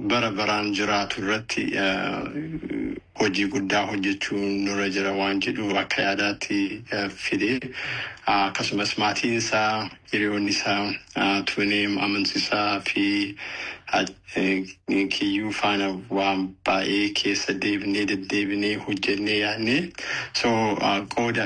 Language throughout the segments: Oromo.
bara baraan jiraatu irratti hojii guddaa hojjechuun nurra jira waan jedhu akka yaadaatti fide akkasumas maatiin isaa hiriyoonni isaa tuneem amansiisaa fi kiyyuu faana waan baay'ee keessa deebinee deddeebinee hojjennee yaadne so qooda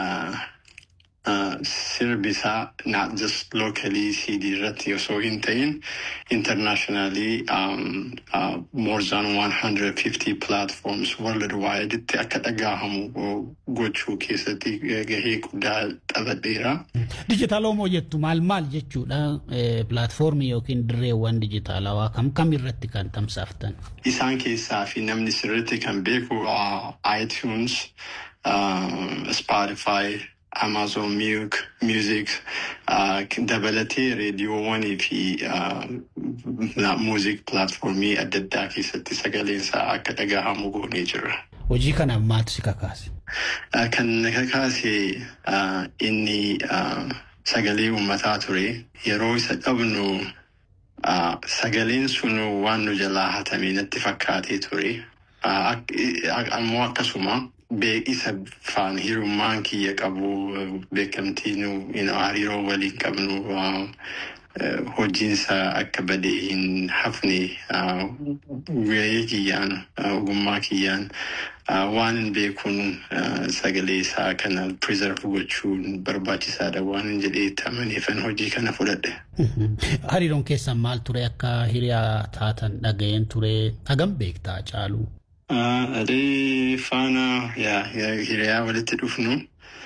sirbisaa not just locally CD irratti osoo hin ta'in internationally um, uh, more than 150 platforms worldwide itti akka dhagahamu gochuu keessatti gahee guddaa taphateera. Dijitaaloomoo jettu maal maal jechuudha pilaatfoormii yookiin dirreewwan dijitaalawaa kam kam irratti kan tamsaaftan? Isaan keessaa fi namni sirriitti kan beeku iTunes, Spotify, Amazon Music, Music uh, dabalatee reediyoowwanii fi uh, muuziq pilaatfoormii adda addaa keessatti sagaleensaa akka dhagahamu goonee jirra. Hojii kanaaf maaltu si kakaase? Uh, kan na kakaase uh, inni uh, sagalee uummataa ture yeroo isa dhabnu uh, sagaleen sun waan nu jalaa hatame natti fakkaatee ture. Uh, ammoo akkasuma beekisa faan hirummaan kiyya qabu beekamtiin hariiroo waliin qabnu hojiinsa akka badee hin hafne gahee kiyyaan ogummaa kiyyaan waan hin beekuun sagalee isaa kana preserve gochuun barbaachisaadha waan hin jedhee amaneefan hojii kana fudhadhe. Hariiroon keessan maal ture akka hiriyaa taatan dhaga'een ture hagam beektaa caalu? Adee faana hiriyaa walitti dhufnu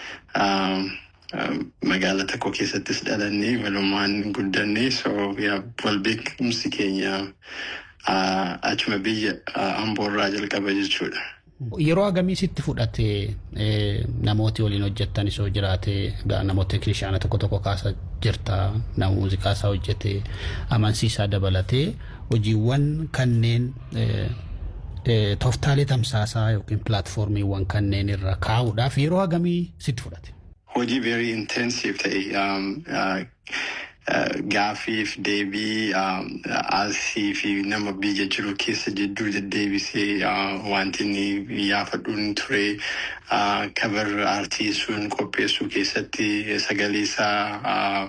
magaala tokko keessattis dhalannee walumaan guddanne so wal beekumsi keenya achuma biyya amboorraa jalqaba jechuudha. Yeroo hagamii sitti fudhate namooti waliin hojjettan isoo jiraate namoota teeknishaana tokko tokko kaasa jirta nama muuziqaa isaa hojjete amansiisaa dabalatee hojiiwwan kanneen tooftaalee tamsaasaa yookiin pilaatfoormiiwwan kanneen irra kaa'uudhaaf yeroo hagamii sitti fudhate? Hojii very intensive ta'e gaaffiif deebii asii fi nama biyya jiru keessa jidduu deddeebisee wanti inni yaafadhuun ture kabar aartii sun qopheessuu keessatti sagalee isaa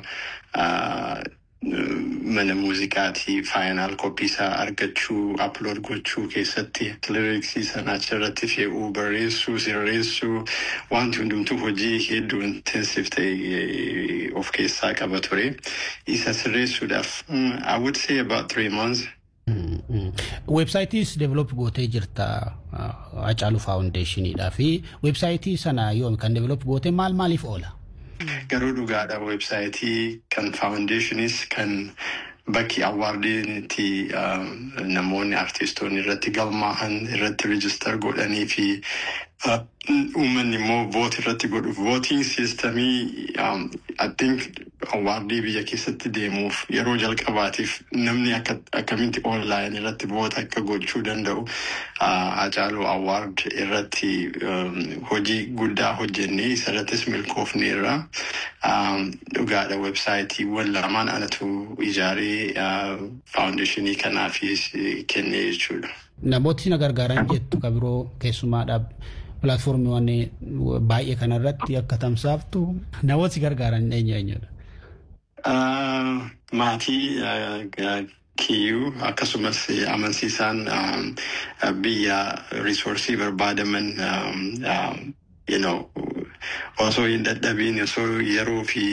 mana muuziqaatii faayinaal koppii isaa argachuu aplood gochuu keessatti liriksii sana achirratti fe'uu barreessuu sirreessuu wanti hundumtuu hojii hedduu intensive ta'e of keessaa qaba ture isa sirreessuudhaaf I would say about three months. Weebsaayitiis develop gootee jirta Hacaaluu Faawundeeshiniidhaa fi weebsaayitii sana yoom kan develop gootee maal maaliif oola? Garuu dhugaadha weebsaayitii kan faawundeeshiniis kan bakki awwaardiitti namoonni artistoonni irratti galmaahan irratti rijistar godhanii fi uummanni immoo voot irratti godhuuf vootiin siistamii I think awwaardii biyya keessatti deemuuf yeroo jalqabaatiif namni akkamitti onlaayin irratti voot akka gochuu danda'u Hacaaluu awwaard irratti hojii guddaa hojjennee isarrattis milkoofneerra dhugaadha websaayitiiwwan lamaan anatu ijaaree faawundeeshinii kanaafis kennee jechuudha. Namooti na gargaaran jettu ka biroo keessumaadha. pilaatfoormiiwwan baay'ee kanarratti akka tamsaaftu namooti gargaaran eenyu eenyudha? Maatii kiyyuu akkasumas amansiisaan biyya risoorsii barbaadaman you know, osoo hin dadhabiin osoo yeroo fi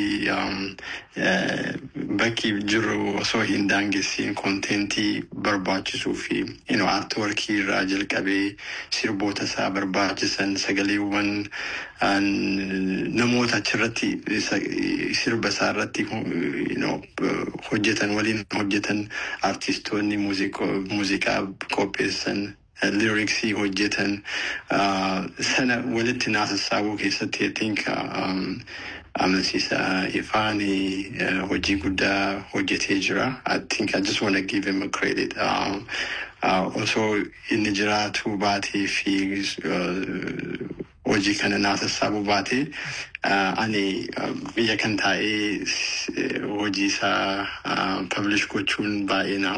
bakki jiru osoo hin daangessiin konteentii barbaachisuu fi you know, aartworkii irraa jalqabee sirboota isaa barbaachisan sagaleewwan namoota achirratti sirba isaa irratti you know, hojjetan waliin hojjetan artistoonni muuziqaa qopheessan liriksii hojjetan sana walitti naasassaabuu keessatti I think amansiisa ifaan hojii guddaa hojjetee jira. I think I just want to give him a credit. Osoo inni jiraatu baatee fi hojii kana naasassaabuu baatee ani biyya kan taa'ee hojii isaa publish gochuun baay'ee na